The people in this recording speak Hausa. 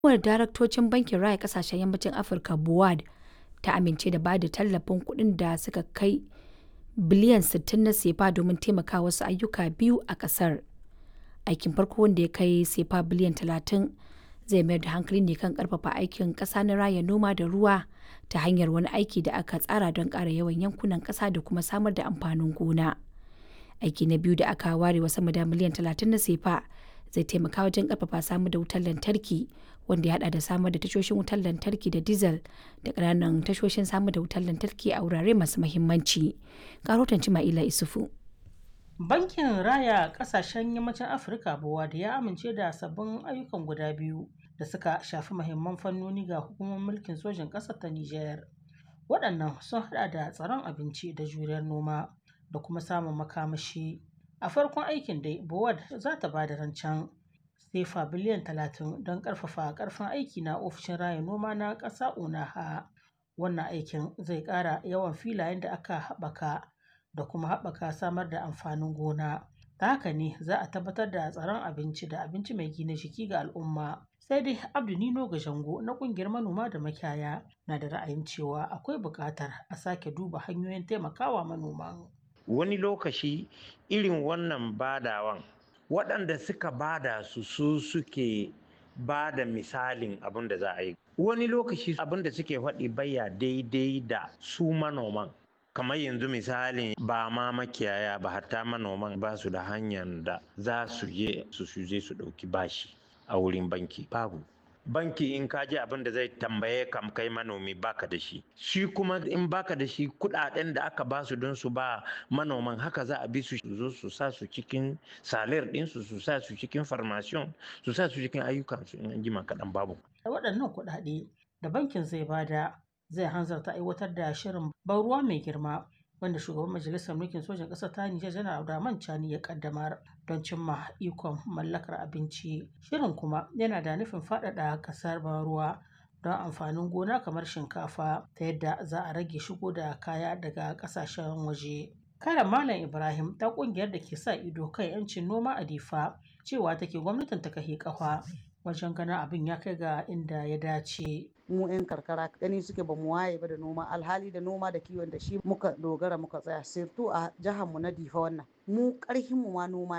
Hukumar Daraktocin Bankin Raya Ƙasashen Yammacin Afirka (BOAD) ta amince da ba da tallafin kuɗin da suka kai biliyan 60 na sefa domin taimakawa wasu ayyuka biyu a ƙasar. Aikin farko wanda ya kai sefa biliyan 30 zai mayar da hankali ne kan ƙarfafa aikin ƙasa na raya noma da ruwa ta hanyar wani aiki da aka tsara don ƙara yawan yankunan ƙasa da kuma samar da amfanin gona. Aiki na biyu da aka ware wa sama da miliyan 30 na sefa zai taimaka wajen ƙarfafa samar da wutar lantarki wanda ya haɗa da samar da tashoshin wutar lantarki da dizal da ƙananan tashoshin samar da wutar lantarki a wurare masu muhimmanci. Ga rahoton Cima'ila Isufu. Bankin Raya Ƙasashen Yammacin Afirka BOAD ya amince da sabbin ayyukan guda biyu da suka shafi muhimman fannoni ga hukumar mulkin sojin ƙasar ta Nijar. Waɗannan sun haɗa da tsaron abinci da juriyar noma da kuma samun makamashi. A farkon aikin dai, BOAD za ta ba da rancen sefa biliyan 30 don ƙarfafa ƙarfin aiki na ofishin raya noma na ƙasa ONAHA. Wannan aikin zai ƙara yawan filayen da aka haɓaka da kuma haɓaka samar da amfanin gona. Ta haka ne za a tabbatar da tsaron abinci da abinci mai gina jiki ga al'umma. Sai dai Abdu Nino Gajango na ƙungiyar manoma da makiyaya na da ra'ayin cewa akwai buƙatar a sake duba hanyoyin taimakawa manoman. Wani lokaci irin wannan badawan waɗanda suka bada su su suke ba da misalin abin da za a yi. Wani lokaci abin da suke faɗi baya daidai da su manoman. kamar yanzu misalin ba ma makiyaya ba hatta manoman ba su da hanyar da za su je su je su ɗauki bashi a wurin banki babu banki in ka ji abin da zai tambaye kam kai manomi baka da shi shi kuma in baka da shi kudaden da aka ba su don su ba manoman haka za a bi su zo su sa su cikin salir ɗinsu su sa su cikin farmasiyon su sa su cikin ayyukansu in an jima kaɗan babu waɗannan kuɗaɗe da bankin zai bada zai hanzarta aiwatar da shirin ban ruwa mai girma wanda shugaban majalisar mulkin sojan ƙasar ta Nijar janar Abdurrahman Chani ya kaddamar don cimma ikon mallakar abinci. Shirin kuma yana da nufin faɗaɗa ƙasar ban ruwa don amfanin gona kamar shinkafa ta yadda za a rage shigo da kaya daga ƙasashen waje. Karen Malam Ibrahim ta ƙungiyar da ke sa ido kan 'yancin noma a Difa cewa take gwamnatin ta kahe ƙafa wajen ganin abin ya kai ga inda ya dace. mu 'yan karkara gani suke ba mu waye ba da noma alhali da noma da kiwon da shi muka dogara muka tsaya sirtu a jihar mu na difa wannan mu karhin mu ma noma